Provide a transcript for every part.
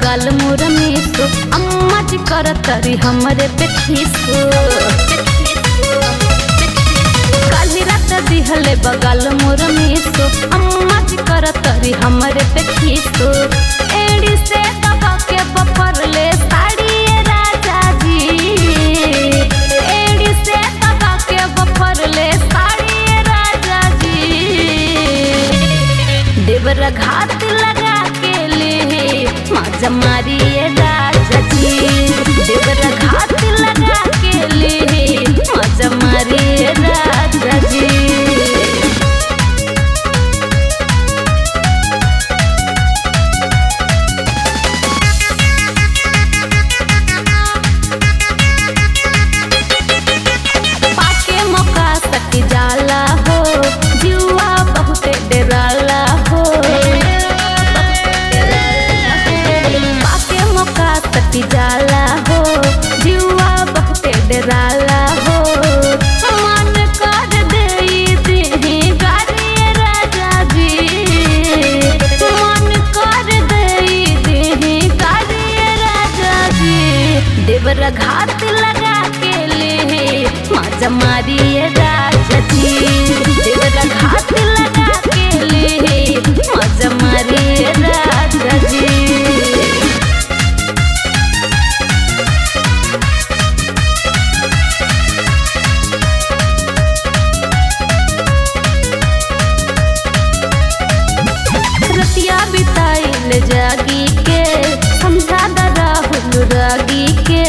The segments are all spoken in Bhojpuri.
बगल मोर में सो अम्मा जी कर तरी हमरे पे खीसो काली रात दिहले बगल मोर में सो अम्मा जी कर तरी हमरे पे खीसो एड़ी से दबा के बपर ले साड़ी राजा जी एड़ी से दबा के बपर ले साड़ी राजा जी देवर घात लगा के ले माजा मारिए राजा जी देवर घात लगा के ले माजा मारिए राजा जी पाके मौका सट जाला हो जुआ बहुते डराला हो पाके मौका सट जाला हो जुआ बहुते डराला हो मन कर देई देही गारी राजा जी मन कर देई देही गारी राजा जी देवर घात लगा के ले माजा मारिए राजा जी देवर घात लगा के ले माजा मारिए राजा जी रतिया बिताइल जागी के समझा द राहुल रागी के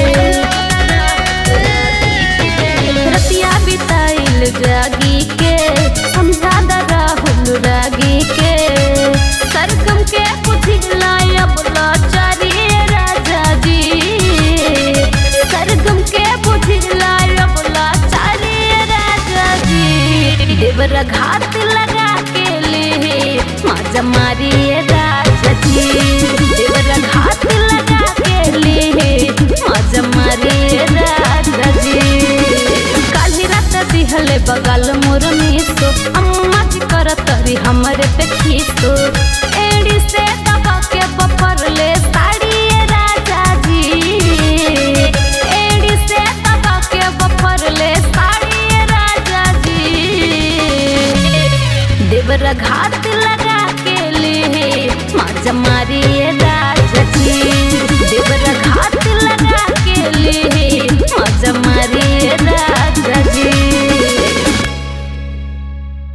रतिया बिताइल जागी के समझा द राहुल रागी के सरगम के पुथिला अब लाचारी राजा जी सरगम के पुथिला अब लाचारी राजा जी देवर घात लगा के ले माजा मारिए राजा जी देवर घात लगा के ले माजा मारिए राजा जी काली रात दिहले बगल मोर में सो अम्मा जी कर तरी हमरे पे खीसो एड़ी से दबा के बपर ले साड़ी राजा जी एड़ी से दबा के बपर ले साड़ी राजा जी देवर घात लगा के ले माजा मारी